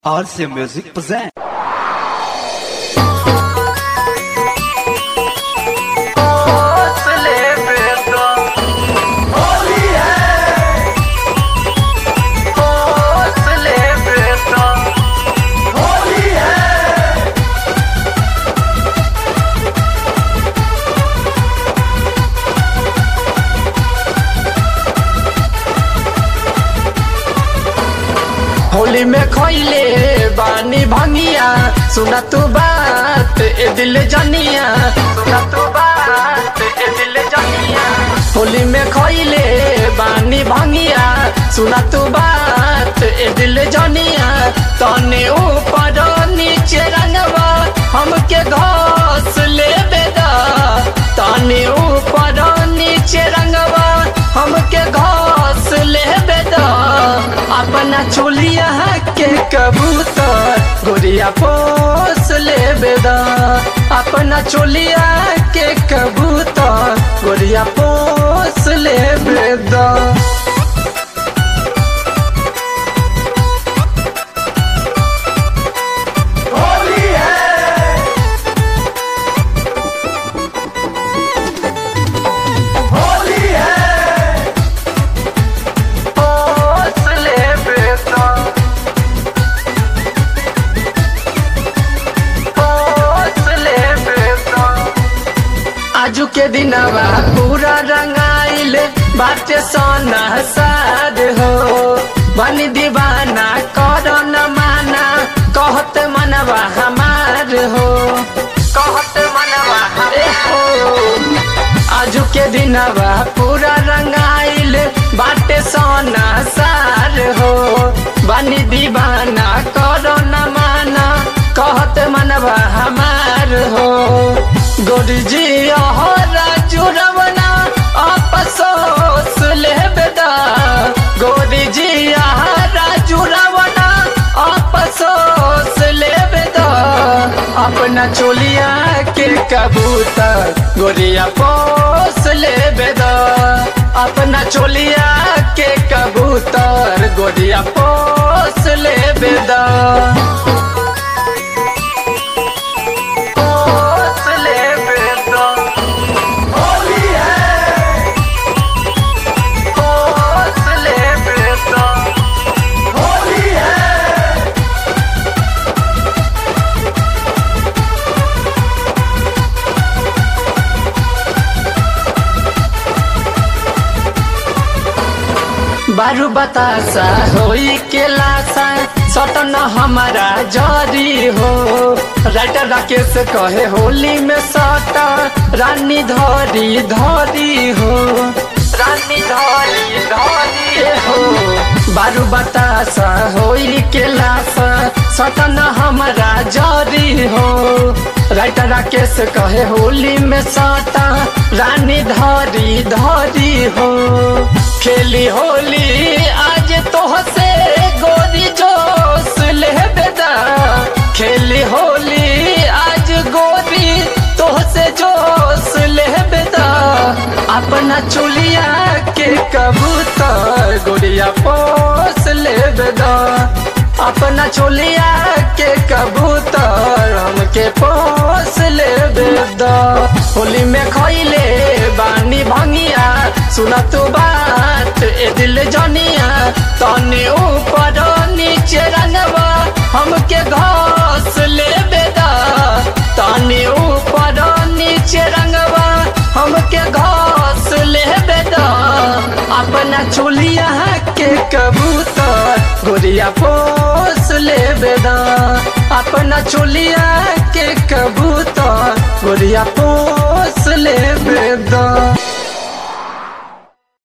RC Music present. Holi में खोइले बानी भंगिया सुना तू बात ए दिल जनिया सुना तू बात ए दिल जनिया होली में खोइले बानी भंगिया सुना तू बात ए दिल जनिया तने ऊपर नीचे रंगवा हमके घास ले बेदा तने ऊपर नीचे रंगवा हमके घास ले बेदा अपना चोलिया के कबूतर गोरिया पोस ले बेदा अपना चोलिया के कबूतर गोरिया पोस ले बेदा पोस ले बेदा पोस ले बेदा आजू के दिनवा पूरा रंगाइल बाटे सोना साद हो बनी दीवाना करो न माना कहत मनवा हमार हो कहत मनवा हमार हो आजू के दिनवा पूरा रंगाइल बाटे सोना सार हो बनी दीवाना करो न माना कहत मनवा हमार हो गोरजी हो राजू रवना आपसोस ले बेदा गोरजी राजू रवना आपसोस ले बेदा अपना चोलिया के कबूतर गोरिया पोस ले बेदा अपना चोलिया के कबूतर गोरिया पोस ले बेदा पोस ले बेदा पोस ले बेदा बारू बतासा होई के लासा सटन हमारा जरी हो राइटर राकेश कहे होली में सट रानी धरी धरी हो रानी धरी धरी हो बारू बतासा होई के लासा सटन हमारा जरी हो राइटर राकेश कहे होली में सटा रानी धरी धरी हो खेली होली आज तोह से गोरी जोश ले बेदा खेली होली आज गोरी तोह से जोश ले बेदा अपना चुलिया के कबूतर गोरिया पोस ले बेदा अपना चोलिया के कबूतर हमके पोस ले बेदा होली में खैले बानी भंगिया सुना तू बात ए दिल जनिया तने ऊपर नीचे रंगवा हमके घास ले बेदा तने ऊपर नीचे रंगवा हमके घास ले बेदा अपना चोलिया के कबूतर गोरिया पोस ले बेदा अपना चोलिया के कबूतर गोरिया पोस ले बेदा